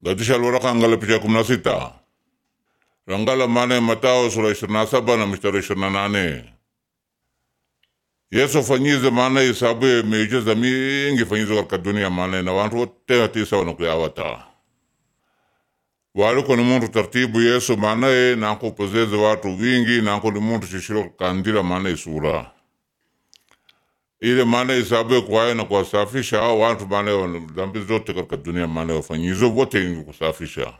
Gadisha alwaraka angala picha kumi na sita rangala mane Matao sura ishirini na saba na mstari ishirini na nane Yesu afanyize maana isabu ya miujiza mingi fanyizo katika dunia maana na wantu wote hatisa wanakuyawata waliko ni muntu tartibu Yesu maanaye nankupozeze watu wingi nanko ni muntu shishiro kandira maana isura ile maana isabu kwaye na kuwasafisha hao watu maana dhambi zote katika dunia maana wafanyizo wote ni kusafisha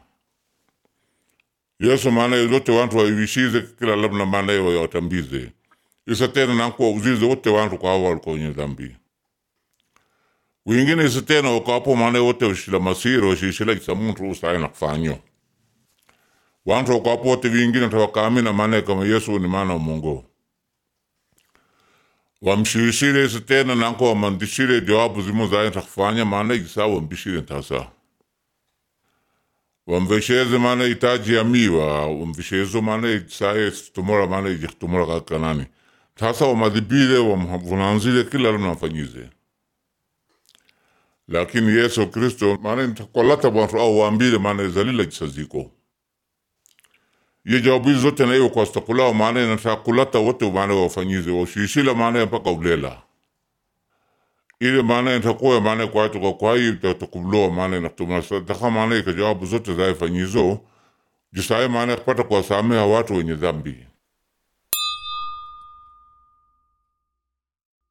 Yesu maana zote wantu waivishize kila labda maana watambize isa tena nankuwa uzize wote wantu kwa hao walikuwa wenye dhambi wingine isa tena wakapo maana wote washila masiro washishila isa muntu usaye na kufanyo wantu wakapo wote wingine tawakamina maana kama Yesu ni maana wa Mungu wamshirishire isa tena nanko wamandishire jawabu zimo zaye takufanya maana isa wambishire tasa wamvesheze maana itaji ya miwa wamveshezo maana isaye tumora maana ijitumora kakanani tasa wamadhibile wamvunanzile kila mnafanyize lakini Yesu Kristo maana ntakolata wantu au waambile maana zalila jisaziko ye jawabu hizi zote na iyo kwa stakulao maana natakulata wote maana wafanyize washishila maana mpaka ulela ile maana ntakuwa maana kwa watu kwa kwa hiyo takuloa maana natumana sadaka maana ikajawabu zote za fanyizo jisaye maana kupata kuwasameha watu wenye dhambi